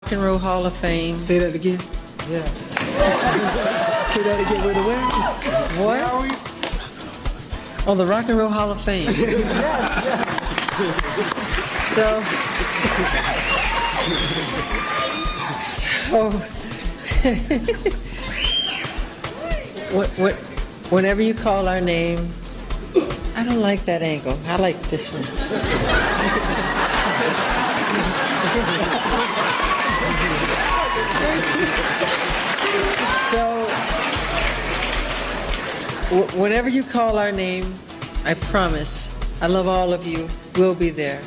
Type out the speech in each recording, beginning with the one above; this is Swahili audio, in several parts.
Rock and Roll Hall of Fame. Say that again. Yeah. Say that again. Where the where? What? Oh, the Rock and Roll Hall of Fame. so, so, what, what, whenever you call our name, I don't like that angle. I like this one. So, w- whenever you call our name, I promise, I love all of you. We'll be there.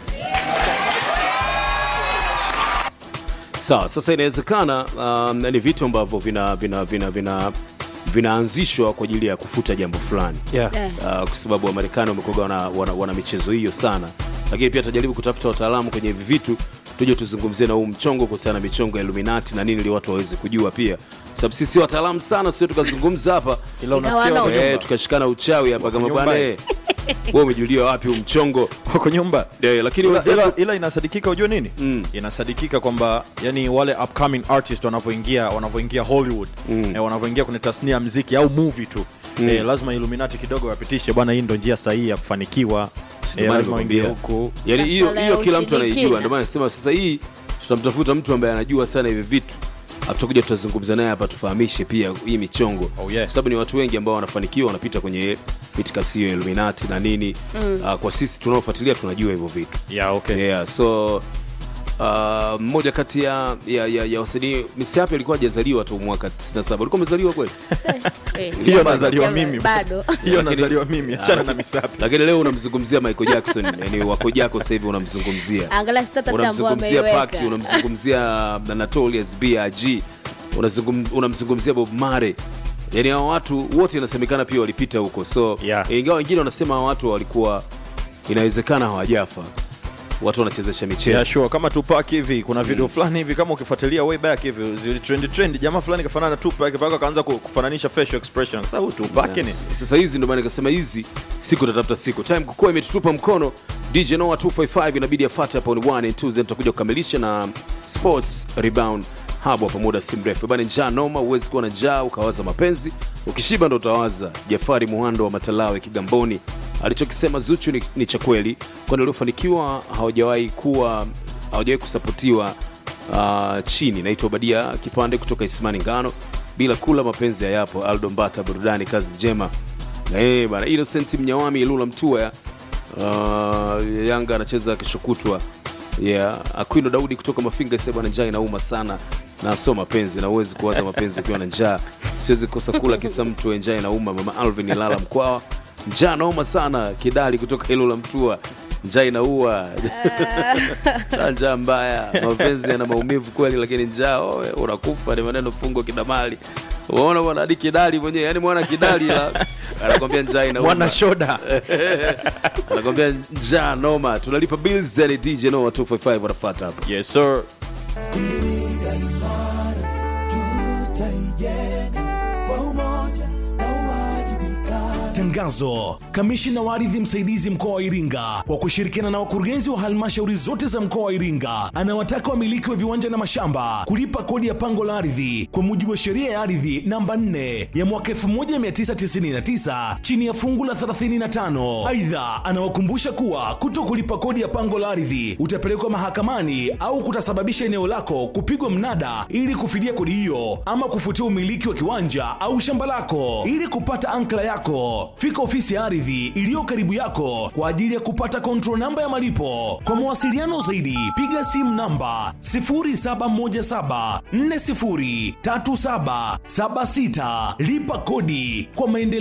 Sawa, sasa inawezekana um, ni vitu ambavyo vina vina vina vina vinaanzishwa kwa ajili ya kufuta jambo fulani Yeah. uh, kwa sababu Wamarekani wamekuwa wana, wana, wana michezo hiyo sana, lakini pia tutajaribu kutafuta wataalamu kwenye hivi vitu tuje tuzungumzie na huu mchongo kuhusiana na michongo ya Illuminati na nini, ili watu waweze kujua pia, sababu sisi si wataalamu sana, tusio tukazungumza hapa Ila unasikia Ikawa wako na- eh, nyumba. tukashikana uchawi hapa kama nyumba. bwana eh, wewe umejulia wapi huu mchongo wako nyumba eh, lakini ila, wenzetu- ila, ila inasadikika ujue nini Mm. inasadikika kwamba yani wale upcoming artist wanavyoingia wanavyoingia hollywood Mm. eh, wanavyoingia kwenye tasnia ya mziki au movie tu eh, lazima illuminati kidogo wapitishe bwana hii ndo njia sahihi ya kufanikiwa eh, maana lazima waingie nimekwambia. huku yani hiyo Masuala ya hiyo kila mtu ushirikina. anaijua ndio maana nasema sasa hii tutamtafuta mtu ambaye anajua sana hivi vitu Alafu tutakuja tutazungumza naye hapa tufahamishe pia hii michongo Oh, yeah. kwa sababu ni watu wengi ambao wanafanikiwa wanapita kwenye mitikasi hiyo ya Illuminati na nini uh, kwa sisi tunaofuatilia tunajua hivyo vitu yeah, okay. yeah, so uh, mmoja kati ya ya, ya, ya wasanii misiapi alikuwa hajazaliwa tu mwaka 97 ulikuwa umezaliwa kweli Eh, hiyo jambo- nazaliwa jambo- mimi bado hiyo nazaliwa mimi achana na misapi lakini leo unamzungumzia Michael Jackson yani wako jako sasa hivi unamzungumzia angalia status ambayo unamzungumzia ameiweka Paki, unamzungumzia Anatolius BRG, unazungum- unamzungumzia Bob Marley. Yani hao watu wote inasemekana pia walipita huko, so Yeah. ingawa wengine wanasema hao watu walikuwa inawezekana hawajafa, watu wanachezesha michezo Yeah, sure. kama Tupac hivi kuna video fulani hivi kama ukifuatilia way back hivi zili trend trend jamaa fulani kafanana na Tupac mpaka akaanza ku- kufananisha facial expression sasa huyu Tupac ni Yes. Sasa hizi ndio maana nikasema hizi siku tatafuta siku. Time kukua imetutupa mkono. DJ Noah 255 inabidi afuate hapo ni 1 and 2 then tutakuja kukamilisha na Sports Rebound hapo hapo muda si mrefu. Bana njaa noma, huwezi kuwa na njaa ukawaza mapenzi. Ukishiba ndo utawaza. Jafari Muhando wa Matalawe Kigamboni alichokisema Zuchu ni, ni cha kweli, kwani waliofanikiwa hawajawahi kuwa hawajawahi kusapotiwa uh, chini. Naitwa Badia Kipande kutoka Isimani Ngano, bila kula mapenzi hayapo. Aldo Mbata, burudani, kazi njema. Eh bana, Innocent Mnyawami Ilula Mtua uh, Yanga anacheza kesho kutwa. Yeah, Aquino Daudi kutoka Mafinga sasa bwana, njaa inauma sana na sio mapenzi, na uwezi kuwaza mapenzi ukiwa na njaa. Siwezi kosa kula kisa mtu njaa inauma. Mama Alvin Ilala Mkwawa, njaa nauma sana. Kidali kutoka Ilula Mtua, njaa inaua Na njaa mbaya, mapenzi yana maumivu kweli, lakini njaa oe, unakufa. Ni maneno fungo kidamali. Unaona bwana, hadi Kidali mwenyewe, yani mwana Kidali la- anakwambia njaa inauma mwana shoda anakwambia njaa noma, tunalipa bills. Yani DJ Noah 255 wanafuata hapa. yes sir Tangazo. Kamishina wa ardhi msaidizi mkoa wa Iringa kwa kushirikiana na wakurugenzi wa halmashauri zote za mkoa wa Iringa anawataka wamiliki wa viwanja na mashamba kulipa kodi ya pango la ardhi kwa mujibu wa sheria ya ardhi namba 4 ya mwaka 1999 chini ya fungu la 35. Aidha, anawakumbusha kuwa kuto kulipa kodi ya pango la ardhi utapelekwa mahakamani au kutasababisha eneo lako kupigwa mnada ili kufidia kodi hiyo ama kufutia umiliki wa kiwanja au shamba lako. Ili kupata ankla yako, fika ofisi ya ardhi iliyo karibu yako kwa ajili ya kupata control namba ya malipo. Kwa mawasiliano zaidi, piga simu namba 0717403776. Lipa kodi kwa maendeleo.